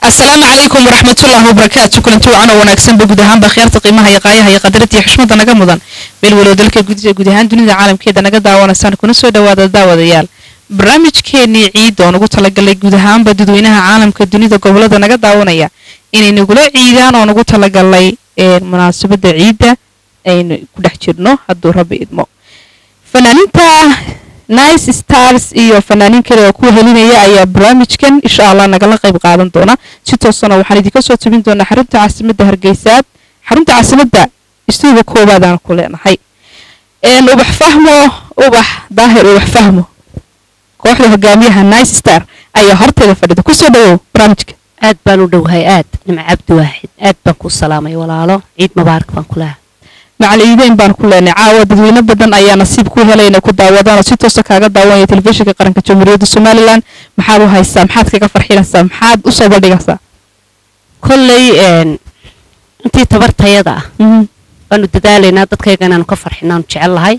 asalaamu calaykum waraxmatullaahi wabarakaatu kulanti wacan oo wanaagsanba guud ahaanba khiyaarta qiimaha iyo qaayaha iyo qadarada iyo xushmada naga mudan meel walow dalka gudihiisa guud ahaan dunida caalamkeeda naga daawanaysaan kuna soo dhawaada daawadayaal barnaamijkeenii ciid oon ugu talagalay guud ahaanba dadweynaha caalamka dunida gobolada naga daawanaya inay nagula ciidaan oon ugu talagalay munaasabada ciidda aynu ku dhex jirno hadduu rabbi idmo fanaaninta nice stars iyo fanaaniin kale oo ku helinaya ayaa barnaamijkan insha allah nagala qayb qaadan doona si toosana waxaan idinka soo tabin doonaa xarunta caasimadda hargeysaad xarunta caasimadda istuuga koowaadaan ku leenahay ubax fahmo ubax daahir ubax fahmo kooxda hogaamiyaha nice star ayaa horteeda fadhida kusoo dhawow barnaamijka aad baan u dhowhay aad nimco cabdi waaxid aad baan ku salaamay walaalo ciid mubaarak baan ku lehay macaliideyn baan ku leenay caawa dadweyne badan ayaa nasiib ku helay inay ku daawadaan oo si toosa kaaga daawanaya telefishinka qaranka jamhuuriyadda somalilan maxaad u haysaa maxaad kaga farxinaysaa maxaad usoo bandhigaysaa kolley intii tabartayada ah waanu dadaalaynaa dadkayga inaanu ka farxinaanu jecel lahay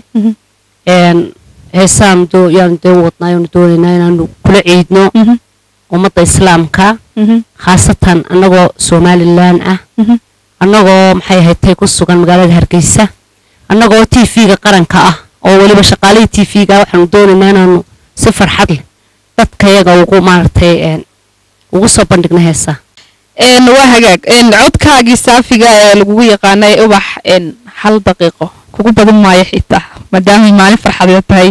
heesaan yaanu dee wadnaa yaanu doonaynaa inaanu kula ciidno ummadda islaamka khaasatan annagoo somalilan ah annagoo maxay ahayd tay ku sugan magaalada hargeysa annagoo t v-ga qaranka ah oo weliba shaqaalihii t v-ga waxaanu doonaynaa inaanu si farxad leh dadkayaga ugu maaragtay ugu soo bandhigno heesa waa hagaag codkaagii saafiga ee lagugu yaqaanay ubax hal daqiiqo kugu badan maayo xitaa maadaamay maalin farxadeed tahay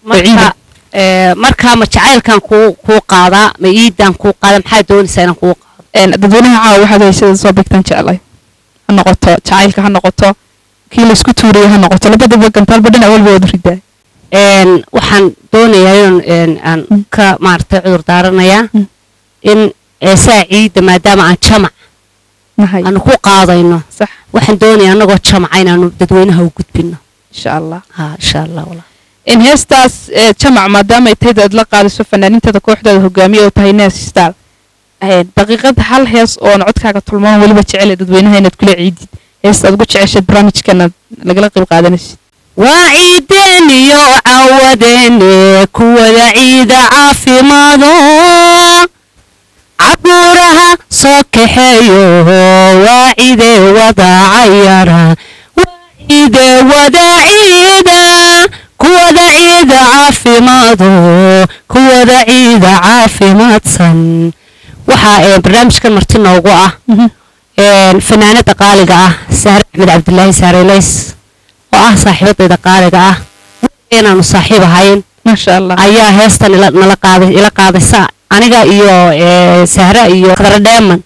markaa ma jacaylkan kuu kuu qaadaa ma iidaan kuu qaada maxaa doonaysaa inaan kuu qaado dadweynaha caawa waxaad haysada soo bigtaan jeclay ha noqoto jacaylka ha noqoto kii laysku tuuraya ha noqoto labadaba gantaalba dhinac walba waad ridaa waxaan doonayaa in aan ka maaragtay cudur daaranayaa in eesaa ciidda maadaama aan jamac aanu ku qaadayno waxaan doonayaa annagoo jamaca inaanu dadweynaha u gudbino insha allah ha insha allah walaa in heestaas jamac maadaama ay tahay aad la qaadayso fanaaniintada kooxdaada hogaamiye oo tahay nes star daqiiqad hal hees oon codkaaga tulmaan weliba jecele dadweynaha inaad kula ciidid heesta aad ugu jeceshaed barnaamijkana lagala qayb qaadanaysid waa ciideen iyo cawadeene kuwada ciida caafimaado cabuuraha soo kaxeeyo waa ciide wada cayara waa ciide wada ciida kuwada ciida caafimaado kuwada ciida caafimaadsan waxaa barnaamijkan marti noogu ah fanaanada qaaliga ah saare axmed cabdilaahi saarelays oo ah saaxiibadayda qaaliga ah inaanu saaxiib ahayn maasha allah ayaa heestan nala qaaday ila qaadaysa aniga iyo sahra iyo khadra dheeman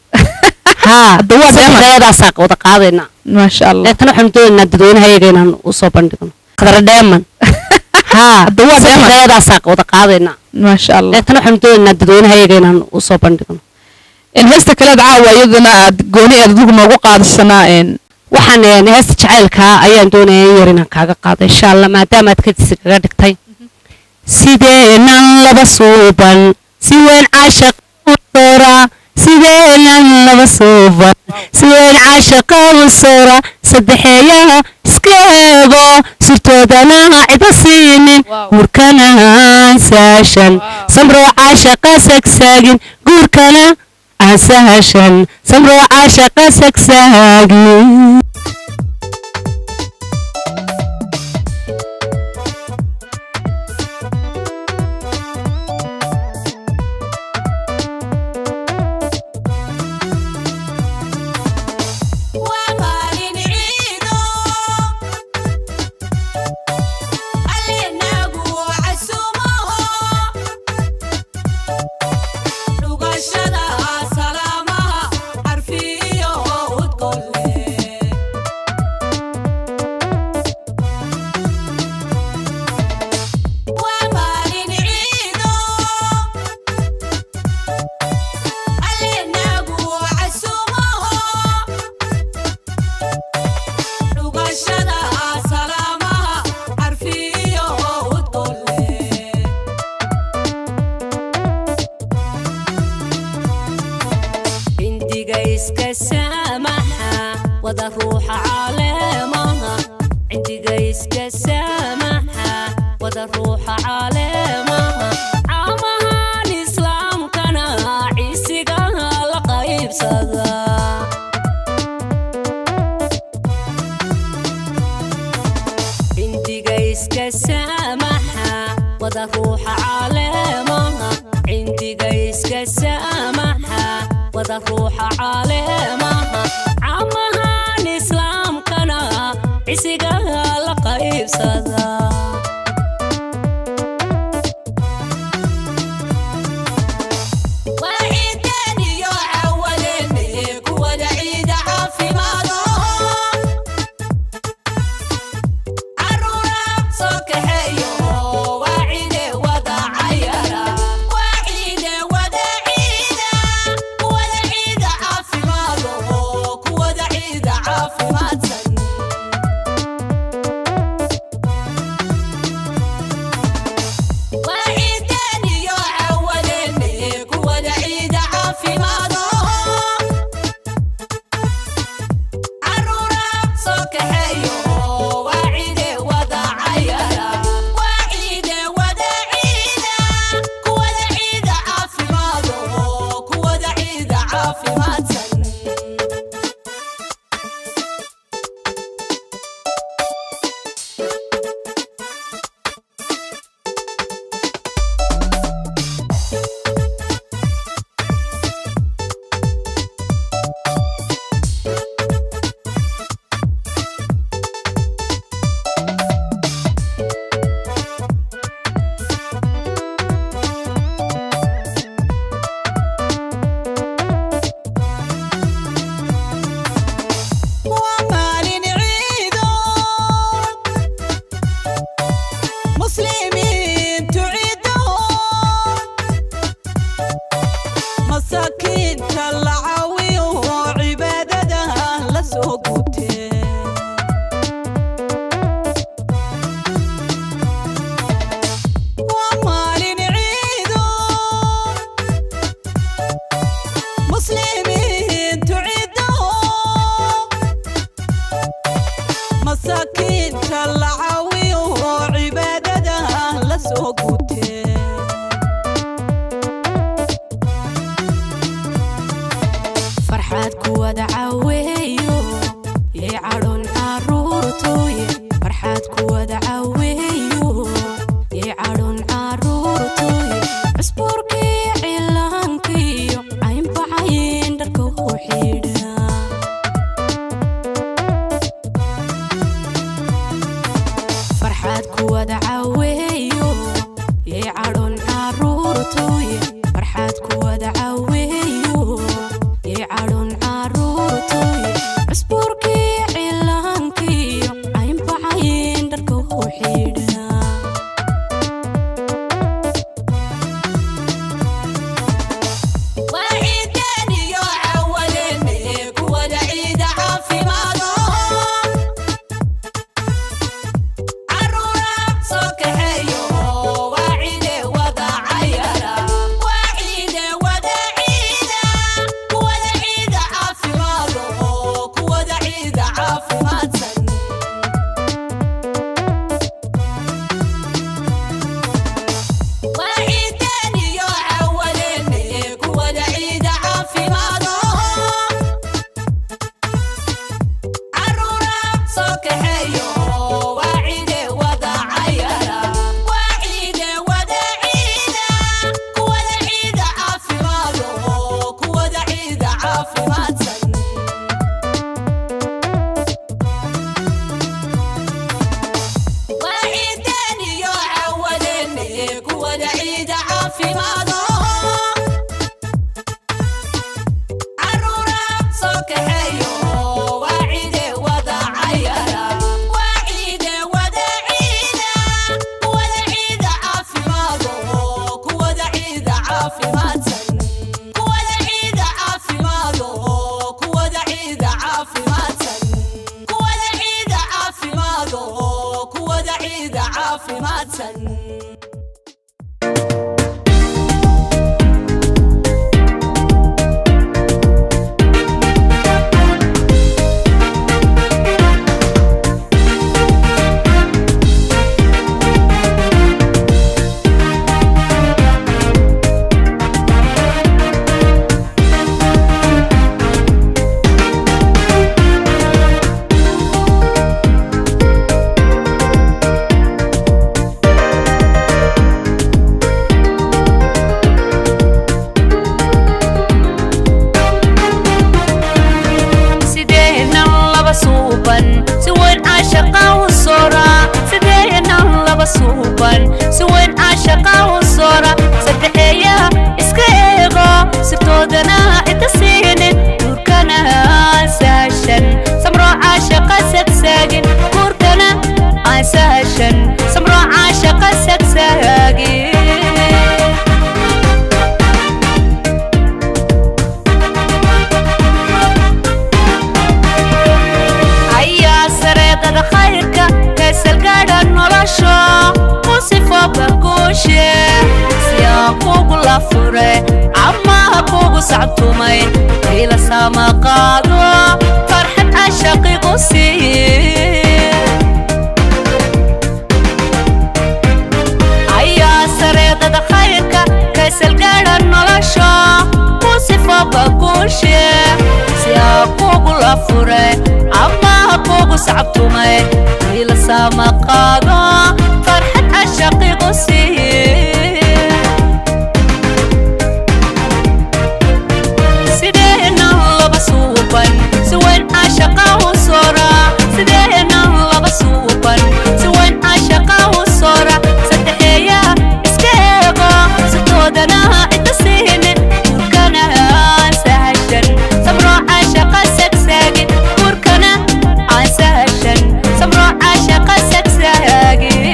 haa saddexdeedaasaa wada qaadayna maasha allah deetana waxaanu doonaynaa dadweynahayaga inaan usoo bandhigno khadra dheeman haa saddexdeedaasaa wada qaadayna maasha allah deetana waxaanu doonaynaa dadweynahayaga inaan usoo bandhigno heesta kaleed caawa iyadana aad gooni aad adigu noogu qaadasanaa waxaan heesta jacaylkaa ayaan doonaya in yar inaan kaaga qaado insha allah maadaama aad kadisi kaga dhigtay sideenan laba suuban si weyn caashaqsora sideenan laba suuban si weyn caashaqawsora saddexeeyaha iska eego sirtoodana cido siinin guurkana saashan samroo caashaqa sagsaagin guurkana asahashan samroo caashaqa sagsaagin caamahan islaamkana ciisigaha la qayb qaybsada cindiga iska saamaxa wada ruuxa caleemaha cindiga iska saamaxa wada ruuxa caleemaha camahan islaamkana cisiga la qaybsada وعيدين يا عولين كودا عيد عافمادو عرورة صوك حيو وعيد ودا عيرا وعيد ودا عيدا كودا عيد عافمادو كودا عيد عافمادسن وعيدين يا عولين كودا عيد عافمادو عرورة صوك حيو وعيد ودا عيرا وعيد ودا عيدا كودا عيد عافمادو كودا عيد عافمادسن ومالين عيدو مسلمين تعيدو مساكين كالعاوي وعبادتها لسوقوتين ومالين عيدو مسلمين تعيدو مساكين كالعاوي وعبادتها لسوقوتين farxaad kuwada caweeyo yay cadhon caruurtooye farxaad kuwada caweeyo yay cadhon caruurtooye cusbuurkii cilaankiyo caynbacayn dharka u xidha farxaad kuwada caweeyo yay cadhon caruurtooye farxaad kuwada caweeyo yay cadhon caruurtooye cusbuurkii cilaankiyo caynbacayn dharka u xidha وعيدين يا عولين كودا عيد عافمادو عرورة صوك حيو وعيد ودا عيرا وعيد ودا عيدا كودا عيد عافمادو كودا عيد عافمادسن وعيدين يا عولين كودا عيد عافمادو عرورة صوك حيو وعيد ودا عيرا وعيد ودا عيدا كودا عيد عافمادو كودا عيد عافمادسن وعيدين يا عولين كودا عيد عافمادو عرورة صوك حيو وعيد ودا عيرا وعيد ودا عيدا كودا عيد عافمادو كودا عيد عافمادسن كودا عيد عافمادو kugu sacabtumay ila sama qaado farxad cashaqigu siiye ayaa sareedada khayrka kaysalgaadha nolosha ku sifaba guushe si aa kugu la furay ama kugu sacabtumay ila sama qaado farxad cashaqigu siiye sideena laba suuban si weyn cashaqa u sora sideena laba suuban si weyn cashaqa u sora saddexeeya iska eego sitoodana cidda siinin guurkana aan sahashan samro cashaqa sagsaagin guurkana aan sahashan samro cashaqa sagsaagin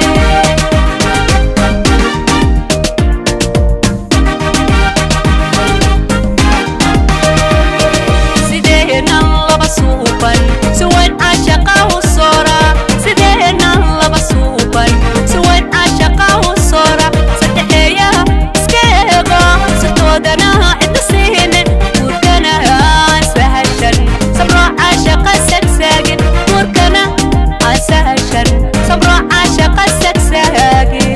sideena laba suuban si weyn cashaqa u sora sideena laba suuban si weyn cashaqa u sora saddexeeya iska eego sitoodana cidda siinin guurkana aan sahashan samro cashaqa sagsaagin guurkana aan sahashan samro cashaqa sagsaagin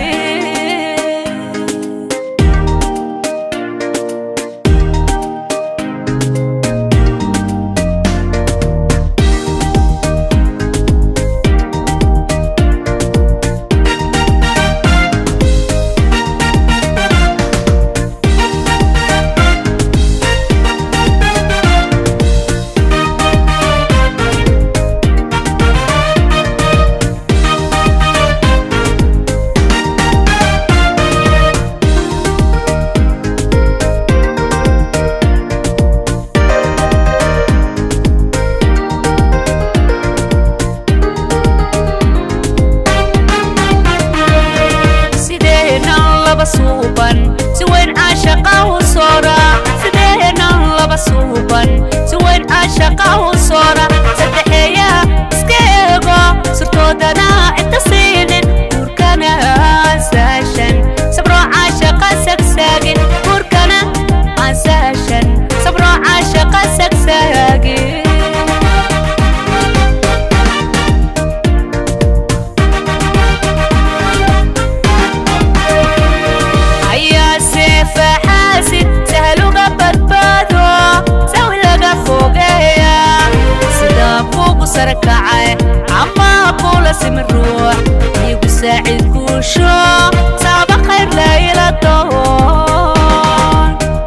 sideena laba suuban si weyn cashaqa u sora sideena laba suuban si weyn cashaqa u sora saddexeeya iska eego sirtoodana cidda siinin guurkana aan sahashan sabro cashaqa sagsaagin guurkana aan sahashan sabro cashaqa sagsaagin ayaa seefa xaasid sahluga badbaado sawi laga fogeeya sidaa kugu sarkacay ama kula simi ruux igu saacid guusho saaba khayr layla doon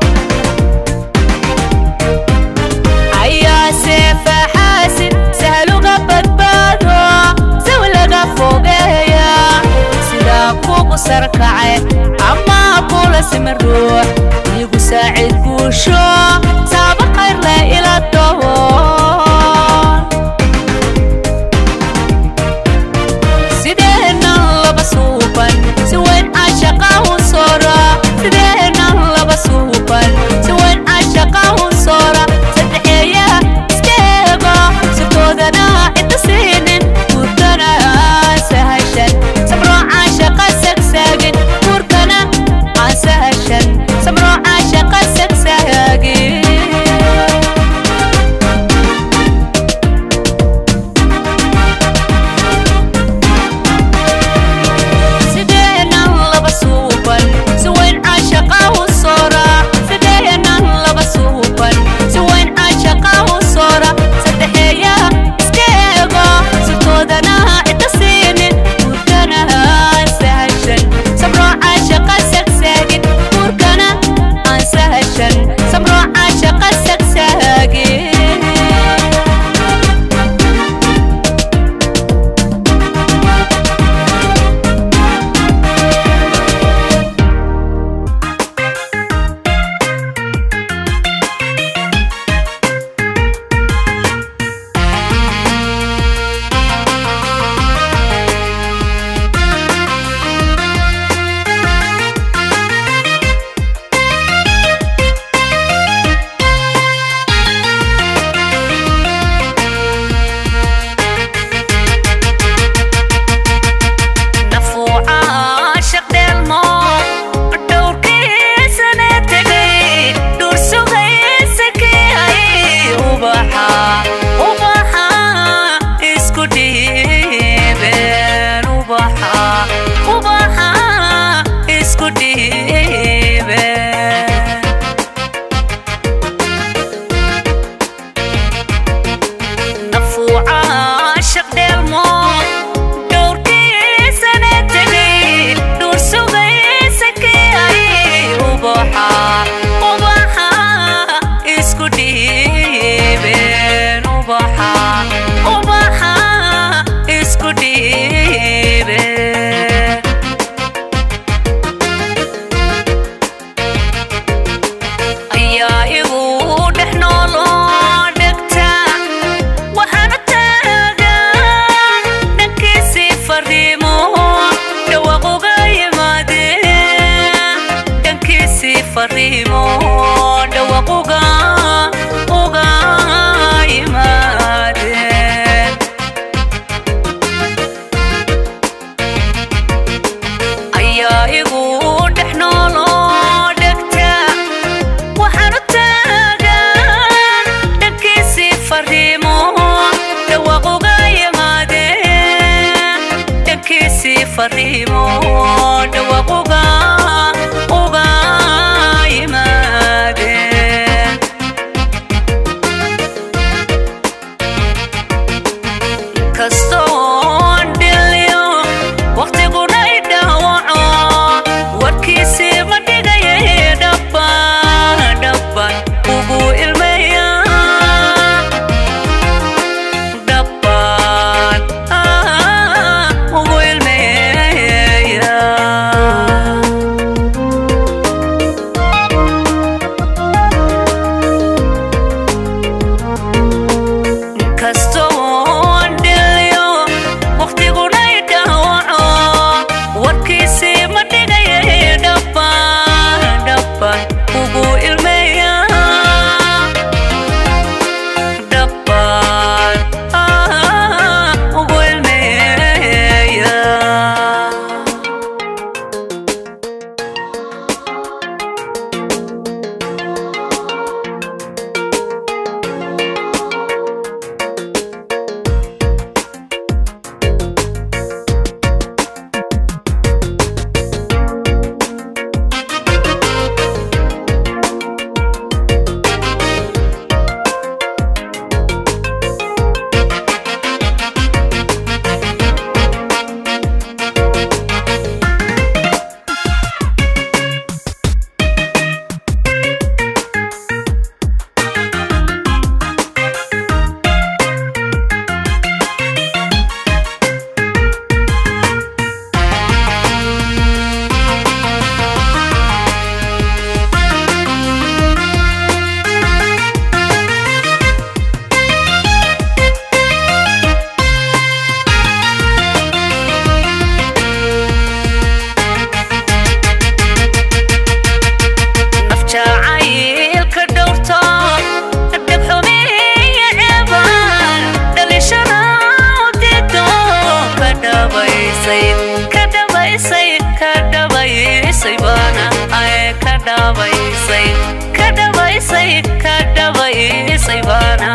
ayaa seefa xaasid sahluga badbaado sawi laga fogeeya sidaa kugu sarkacay ama kula simi ruux igu saacid guusho saaba khayr la ila doon sideena laba suuban si weyn cashaqa u sora sideena laba suuban si weyn cashaqa u sora saddexeeya iska eego sirtoodana cidda siinin guurkana aan sahashan samro cashaqa sagsaagin guurkana aan sahashan samro cashaqa sag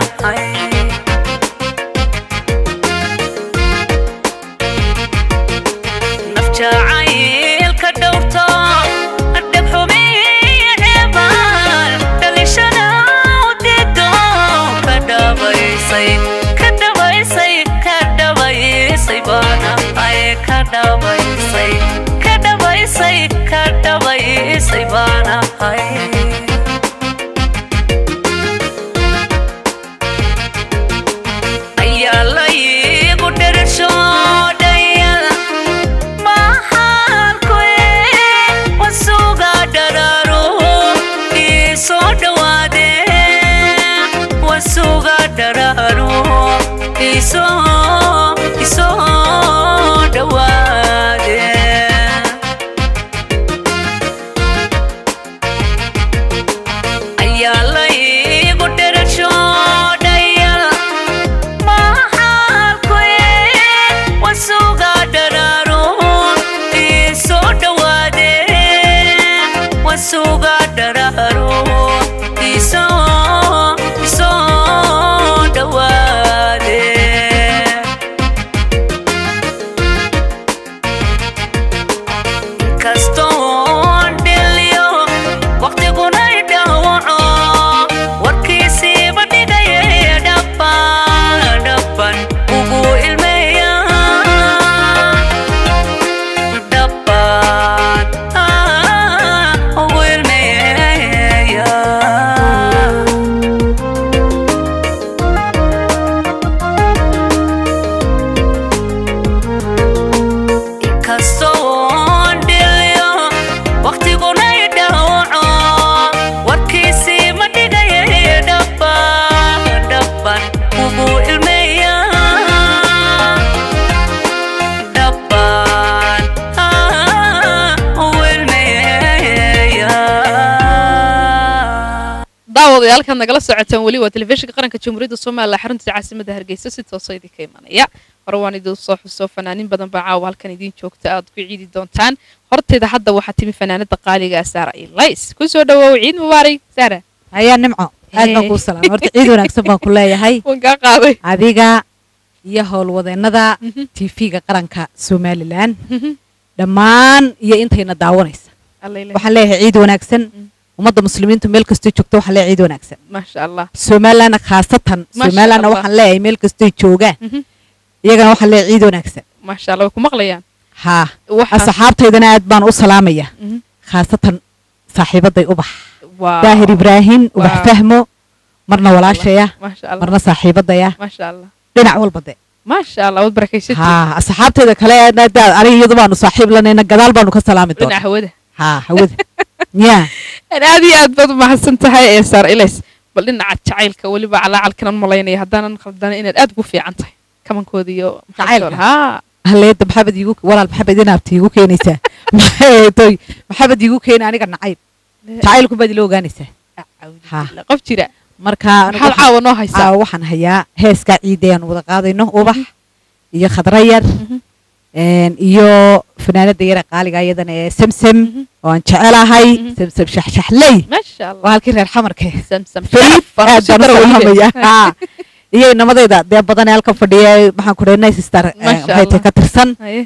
naf jacaylka dhowrto dheg xumiya ceebaan dhalishada u diido ka dhabaysay ka dhabaysay ka dhabaysay baana ay ka dhabaysay ka dhabaysay ka dhabaysay baana ay ayaa laygu dherashoodhayada mahalkue wasuga dhararo isoo dhawaade wasuga dhararo isoo isoo dhawaade ayaa laygu dherashoodhayada mahalkue wasuga dhararo isoo dhawaade wasuga dhararo isoo isoo dhawaade kastoon dhiliyo waqtiguna idhawaco warkiisiiba dhigaye dhabban dhabban ugu ilmeeya dhabban ah, ugu ilmeeya kastoon dhiliyo waqtiguna idhawaco warkiisii ma dhigaye dhabban dhabban ugu ilmeeya dhabban ah, ugu ilmeeya daawadayaal halkaad nagala socotaan weli waa telefishinka qaranka jamhuuriyadda soomaaliya xarunta caasimadda hargeysa si toosa idinka imanaya hore waan idin soo xuso fanaanin badan baa caawa halkan idiin joogta aad ku ciidi doontaan horteeda hadda waxaa timi fanaanada qaaliga ah saara ilays ku soo dhawoow ciid mubaarak saara ayaa nimco aad baan kuu salaam horta ciid wanaagsan baan ku leeyahay waan kaa qaaday adiga iyo howlwadeennada tv-ga qaranka somalilan dhammaan iyo intayna daawanaysa Allayle. waxaan leeyahay ciid wanaagsan ummadda muslimiintu meel kastoo joogto waxaan leeyahay ciid wanaagsan maasha allah somalilanna khaasatan Masha somalilanna Allah. waxaan leeyahay meel kastoo joogaan Mhm. iyagana waxaan leeyahay ciid wanaagsan maasha allah way ku maqlayaan haa Waxaa- asxaabtaydana aad baan u salaamaya Mhm. khaasatan saaxiibaday ubax Wow. daahir ibraahim ubax Wow. fahmo marna walaashaya maasha allah marna saaxiibadaya maasha allah dhinac walba de maasha allah waad barakaysatay haa asxaabteeda kale aniga iyadu baanu saaxiib lanayna gadaal baanu ka salaami dhinaca doonaa hawada haa hawada yaa Aan aad iyo aad baad umahadsan tahay ee saar ilays bal dhinaca jacaylka weliba calaacalkanan malaynaya haddaanan khaldana inaad aad ugu fiican tahay kamankooda iyo Jacaylka? haa haleeda maxamed iigu walaal maxamed inaabta iigu keenaysaa maxay maxamed iigu keena aniga nacayb jacaylku baad ila ogaanaysaa Ha. qof jira marka anigu maxaad waxaan- caawa noo haysaa aa, waxaan hayaa heeskaa ciidayaan wada qaadayno ubax iyo khadra yar een, iyo fanaanada yara qaaliga iyadana ee samsam oo aan jecelahay Mhm. samsam shaxshaxley maasha waa allah halkii reer xamarka samsam fariid sharaf, aad soo baan u daro weliba. salaamaya Haa. iyo inamadayda dee badan ee halkan fadhiya maxaan ku dhahay nice star eh, Masha maxay tahay Allah. ka tirsan Haye.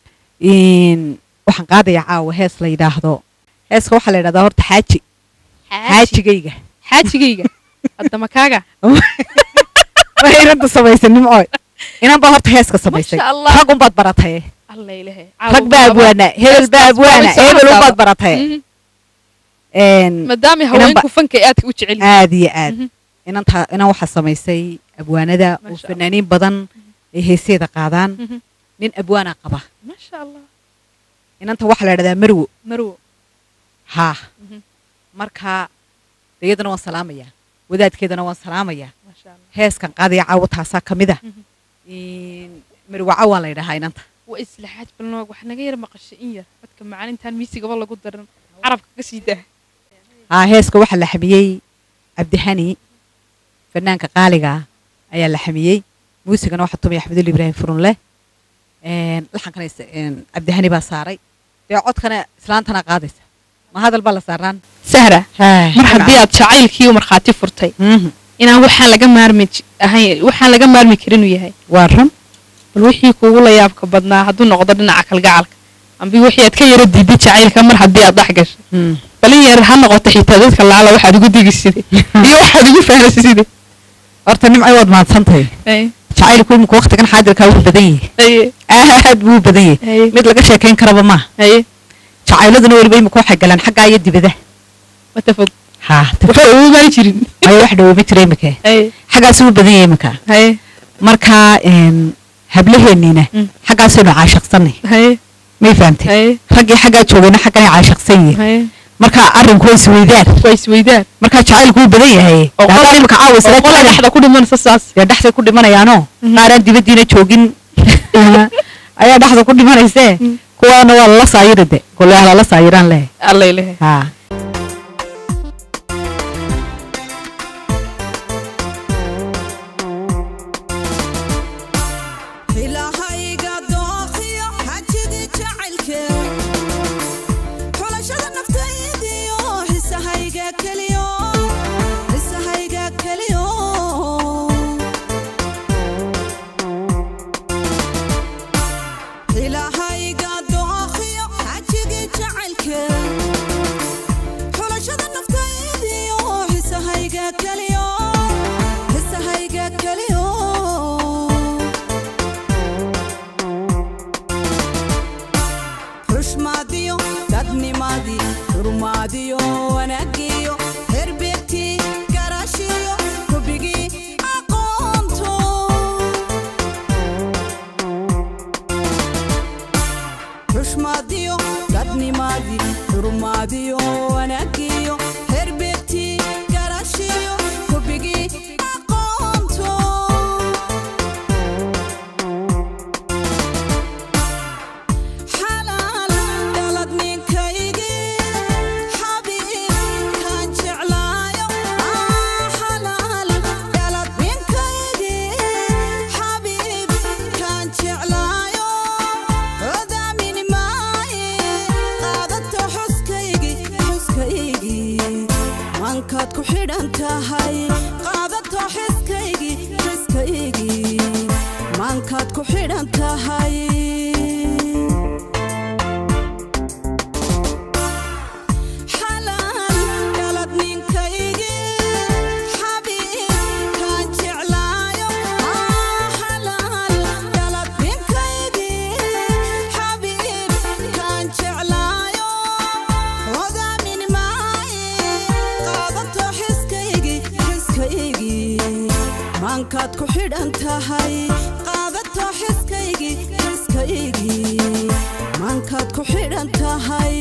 in waxaan qaadayaa caawa hees la yidhaahdo heeska waxaa la yidhahdaa horta xaaji xaajigayga xaajigayga hadda makaaga waa inanta samaysay nimcooy inan baa horta heeska samaysay Masha Allah. rag unbaad baratay alla ilahe rag baa abwaana hebel baa abwaana hebel unbaad baratay Een, maadaama Inan haweenku ba- fanka ay aadka u jecel yihiin. aad iyo aad Mhm. inanta inan waxaa samaysay abwaanada oo Masha Allah. fanaaniin badan ay heeseeda qaadaan Mhm. nin abwaana qaba maasha allah inanta waxaa la yidhahdaa marwo marwo haa Mhm. marka iyadana waan salaamayaa wadaadkeedana waan salaamayaa maasha allah heeskan qaadaya caawa taasaa ka mid ah Mhm. In- marwaca waa la yidhahaa inanta waa islaxaad balnoog wax naga yar maqashay in yar dadka macaalintan miisigaba lagu daran carabka ka sii daa haa heeska waxaa la xamiyey cabdihani fanaanka qaaliga ah ayaa la xamiyey muusigana waxaa tumaya axmedul ibraahim furunle Een, laxankana is- een, cabdihani baa saaray dee codkana islaantana qaadaysa ma hadal baa la saaraan sahra mar mar haddii aad jacaylkii u markhaati furtay inaan waxaan laga maarmi j- ahayn waxaan laga maarmi karin uu yahay waa run bal wixii kuugu la yaabka badnaa hadduu noqdo dhinaca kalgacalka ambi wixii aad ka yara diiday jacaylka mar haddii aad dhex gashay Mm. balin yar ha noqoto xitaa dadka laala waxaad ugu digi siday iyo waxaad ugu fahanaysa siday horta nimcay waad mahadsantahay jacaylku imika waqtigan xaadirkaa wuu badan yahay haye aad buu u badan yahay haye mid laga sheekayn karaba maaha haye jacayladuna weliba imika waxay galaan xaggaa iyo dibada wata fog haa waxba ugu mari jirin ayo wax dhaweyma jira imika haye xaggaas wuu badan yahay imika haye marka een, hablaheeniina Mm. xaggaasaynu caashiqsanay haye may fahamtay haye raggii xaggaa joogayna xagganay caashiqsan yihiin haye marka arrinku waa isweydaan waa isweydaan marka jacaylku wuu badan yahay oo Haddaan qola- imika caawa isla oo qola jecel- dhexda ku dhimanaysa saas dee dhexday ku dhimanayaanoo Mhm. qaaraan dibaddiina joogin ayaa dhexda ku dhimanaysee Mm. kuwaana waa lala saayiri de goleah lala saayiraan leh alla ilahe haa ilahayga dooqiyo xajigii jacaylke xulashada naftaydiyo xisahayga keliyo xisahayga keliyo ilahayga dooqiyo xajigii jacaylke xulashada naftaydiyo xisahayga keliyo xisahayga keliyo xushmaadiyo dadnimadii xurmaadiyo wanaagiyo herbeegtii garaashiyo hubigii aqoonto xushmaadiyo dadnimadii xurmaadiyo wanaagiyo herbeegtii garaashiyo hubigii aqoonto xalaal dhalad ninkaygii xabiib kaan jeclaayo xalaal dhalad ninkaygii xabiib kaan jeclaayo odaamin maaye qaadato xuskaygii xuskaygii mankaad ku xidhan tahay qaadato xiskaygii xiskaygii mankaad ku xidhan tahay xalaal dhalad ninkaygii xabiib kaan jeclaayo xalaal dhalad ninkaygii xabiib kaan jeclaayo odaamin maaye qaadato xiskaygii xiskaygii maankaad ku xidhan tahay qaadato xiskaygii xiskaygii maankaad ku xidhan tahay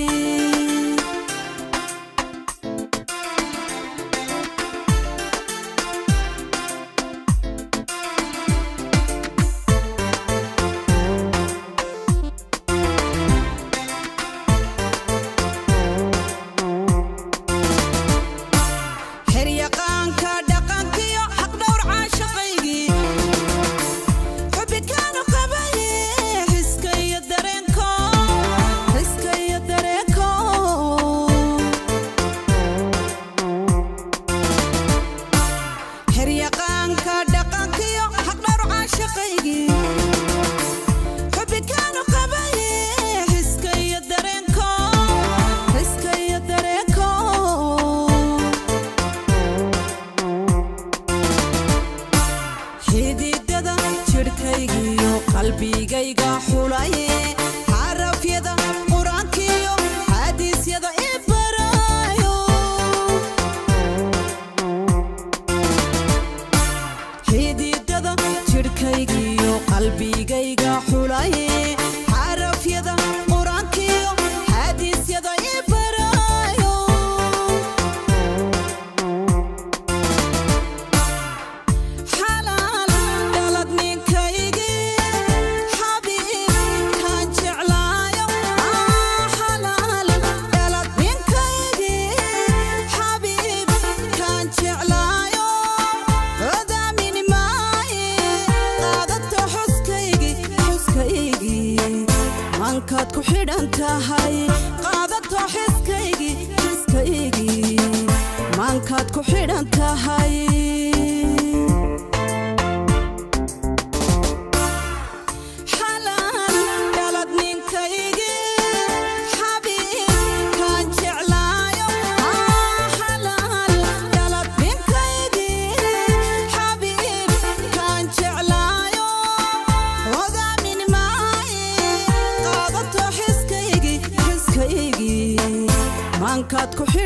xeryaqaanka dhaqankiyo xaqdhowr caashaqaygii xubikaanu qabaye xiska iyo dareenko xiska iyo dareenko xeryaqaanka dhaqankiyo xaqdhowr caashaqaygii xubikaanu qabaye xiska iyo dareenko xiska iyo dareenko xididada jidhkaygiyo qalbigayga xulaye xarafyada qur-aankiyo xaadiisyada i barayo xididada jidhkaygiyo qalbigayga xulaye xarafyada qur-aankiyo xaadiisyada i barayo xalaal dhalad ninkaygii xabiib kaan jeclaayo xalaal dhalad ninkaygii xabiib kaan jeclaayo odaamin maaye qaadato xuskaygii xuskaygii mankaad ku xidhan tahay qaadato xiskaygii xiskaygii mankaad ku xidhan tahay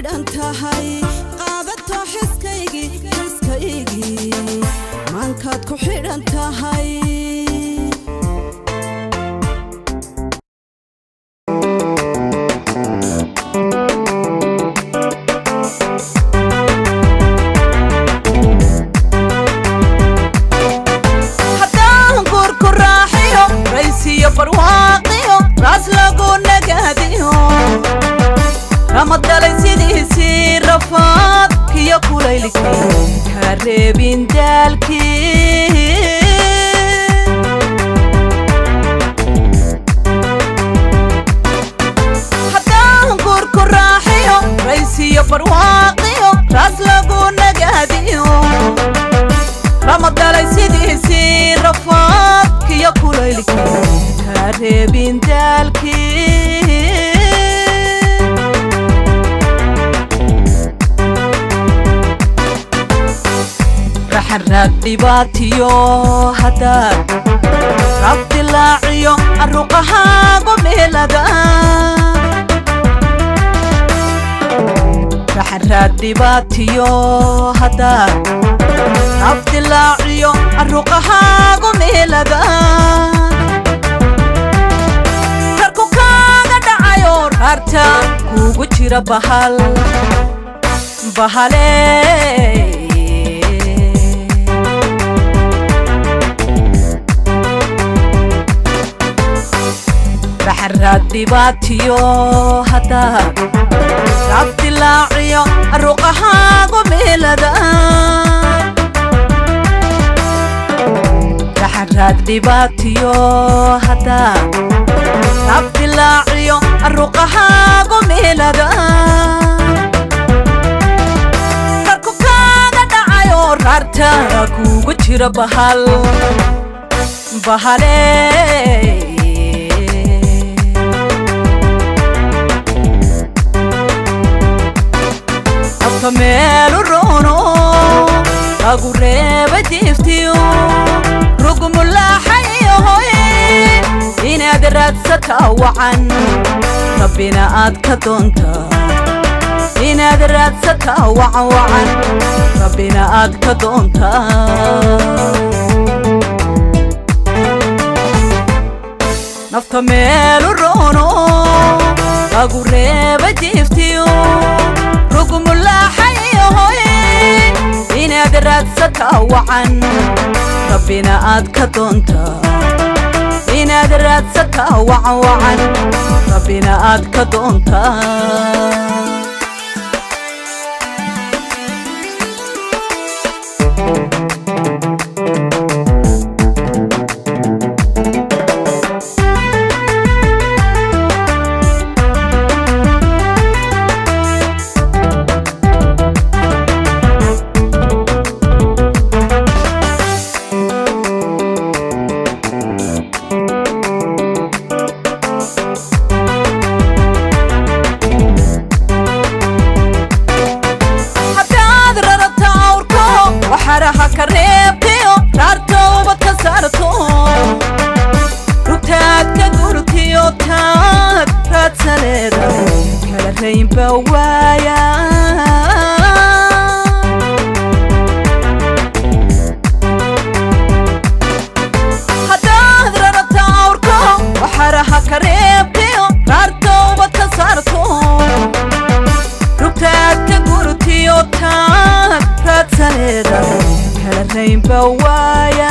xidhan tahay qaadato xiskaygii xiskaygii maankaad ku xidhan tahay haddaan guurku raaxiyo raysiyo barwaaqiyo raas lagu nagaadiyo kama dalay sidiisii rafaad kiyo kulaylkii kaa reebin daalkii haddaan guurku raaxiyo raysiyo barwaaqiyo raas lagu nagaadiyo lama dalay sidiisii rafaadkiyo kulaylkii kaa reebin daalkii raxaraag dhibaatiyo haddaad rabdilaaciyo arruqahaagu meelada raxaraag dhibaatiyo haddaad abdilaaciyo arruqahaagu meelada karku kaaga dhacayo raarta kuugu jira bahal bahale raxaraad dhibaatiyo haddaad abdilaaciyo arruqahaagu meelada raxaraad dhibaatiyo haddaad abdilaaciyo arruqahaagu meelada karku kaaga dhacayo raarta kuugu jira bahal bahale afka meelu roono lagu reeba diiftiyo rugmulaaxayahoy inaad raadsataa wacan rabbina aad ka doontaa inaad raadsataa wacan wacan rabbina aad ka doontaa nafta meelu roono lagu reeba diiftiyo rugmulaaxayahoy inaad raadsataa wacan rabbina aad ka doontaa inaad raadsataa wacan wacan rabbina aad ka doontaa haddaad rarata awrko waxaraha ka reebtiyo raarta ubad ka saarto rugtaad ka gurtiyo taad raadsaleeda kala raynba waaya haddaad rarata awrko waxaraha ka reebtiyo raarta ubad ka saarto rugtaad ka gurtiyo taad raadsaleeda kala raynba waaya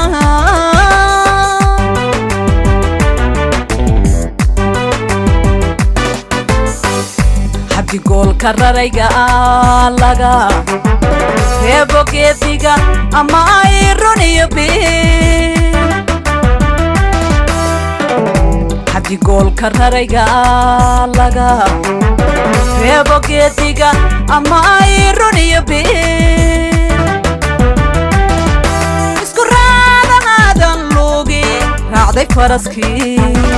xabdigoolka rarayga ah laga reebo geediga ama ay runiyo bir xabdigoolka rarayga ah laga reebo geediga ama ay runiyo bir isku raadahaadan luugi raacday faraskii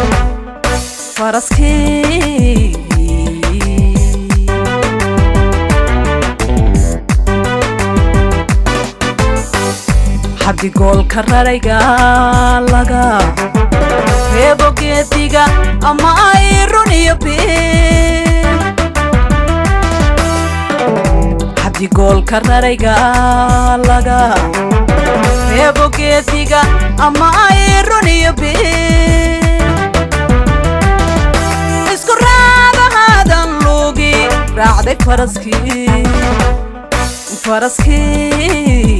faraskii xabdigoolka rarayga laga reebo geediga ama ay runiyo bir digoolka rarayga laga reebo geesiga ama ay runiyo been isku raadahaadan luugi raacday faraskii faraskii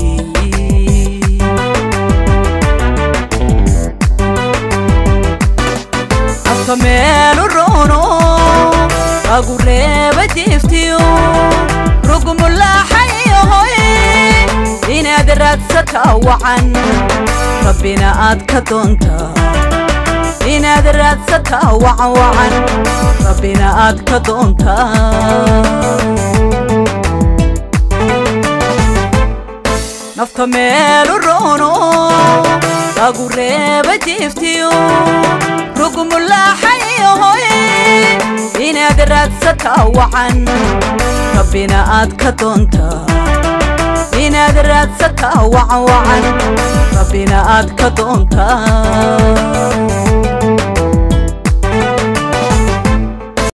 afka meelu roono agu reeba jiiftiyo rugmulaaxayohoy inaad raadsataa wacan rabbina aad ka doontaa inaad raadsataa wacan wacan rabbina aad ka doontaa nafta meelu roono agu reeba jiiftiyo rugmulaaxayohoy inaad raadsataa wacan rabbina aad ka doontaa inaad raadsataa wacan wacan rabbina aad ka doontaa